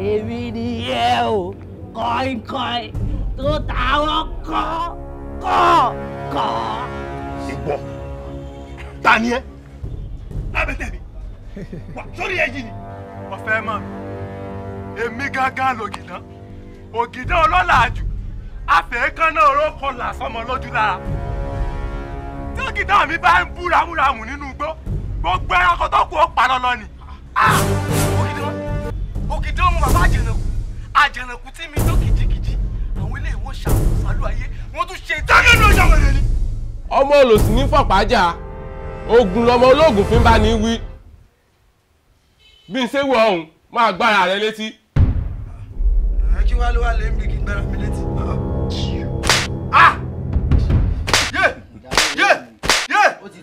èmi nìyẹn o kọ́ńkọ́ń tó táwọn kọ́ kọ́ kọ́. ìwọ ta ni ẹ lábẹ́tẹ̀ mi wà sórí ẹ̀yìn ni. ọ̀fẹ́ mọ̀ èmi gángan lògìdán ògìdán ọlọ́lá jù àfẹ́kánná orókọ làsọmọ lójú lára tí ògìdán mi bá ń bú ramúramù nínú igbó gbogbo ẹranko tó kù ó pa lọ́lọ́ ni. ògìdán ògìdán ọmọ bàbá àjẹnàkú àjẹnàkú tí mi tó kìjikìji àwọn ilé ìwọ̀n ṣàlù ayé wọ́n tún ṣe ìtọ́jú ní ọjọ́ wẹ̀rẹ̀ ni. ọmọ olòṣì ní fọ̀pájà ogun lọmọ ológun fi ń bá ní wí bí n ṣe wọ ọhún máa gbára rẹ létí. ẹ kí wàá ló wà lé mi kí n gbára mi létí. yé yé yé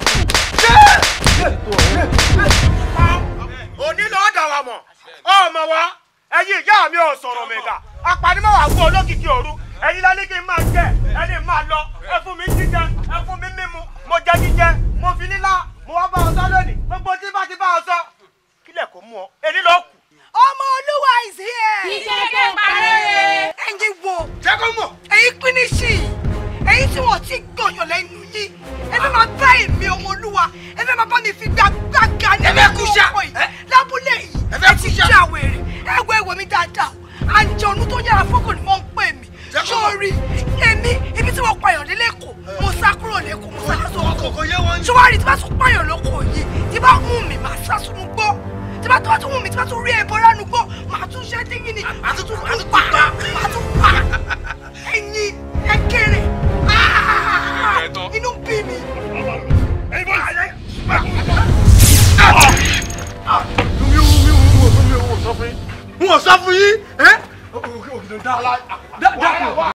òní lọ́ọ́ dà wà mọ̀ ọmọ wa ẹ̀yin ìyá mi ò sọ̀rọ̀ mẹ́ta apanimọ̀ wà fún olókìkí òru ẹ̀yin lálẹ́ kí n máa jẹ ẹni máa lọ ẹ fún mi jíjẹ ẹ fún mi mímu mo jẹ jíjẹ mo fi lílá mo wá bá ọ sọ lónìí gbogbo tí bá ti bá ọ sọ kílẹ̀ kó mú ọ èní lọ kù. ọmọ olúwa is here. Iṣẹ́ kẹ́ parẹ́. ẹ̀yin wo jẹ́ kó mọ̀. ẹ̀yin pínísì ẹ̀yin tí wọ́n ti gbọ̀yàn lẹ́nu yín ẹ fẹ́ máa bá èmi ọmọ olúwa ẹ fẹ́ máa bá mi fi gbàgbàgà nínú kúṣà. ọkọ̀ yìí lábúlé yìí Ẹ fẹ́ ẹ ti kúṣà. já wèrè ẹ wo ẹwọ mi dáadáa o àjọ̀nù tó yára fọ́kàn ni wọ́n ń pè mí Jẹ́ kó mọ̀. sórí èmi ibi tí wọ́n pààyàn dé lẹ́kọ̀ọ́ mo sá kúrò lẹ́kọ̀ọ́ mo sá lọ́sọ̀ kòkò yé wọn. ṣọwárì tí bá tún pààyàn lóko yìí tí bá mú mi màá sá sínú gbọ́ tí bá tó bá tún mú mi tí bá tún rí ẹbọ ránú gbọ́ màá tún ṣe díngì ni màá tún tún pa màá tún pa ẹ̀yin ẹ kéré Ah! inú bí mi. ẹ̀yin bọ́ ayé. mi ò mi ò mi ò mi ò sọ fún yín. n ò sọ fún yín. ẹ ògìdàn dá.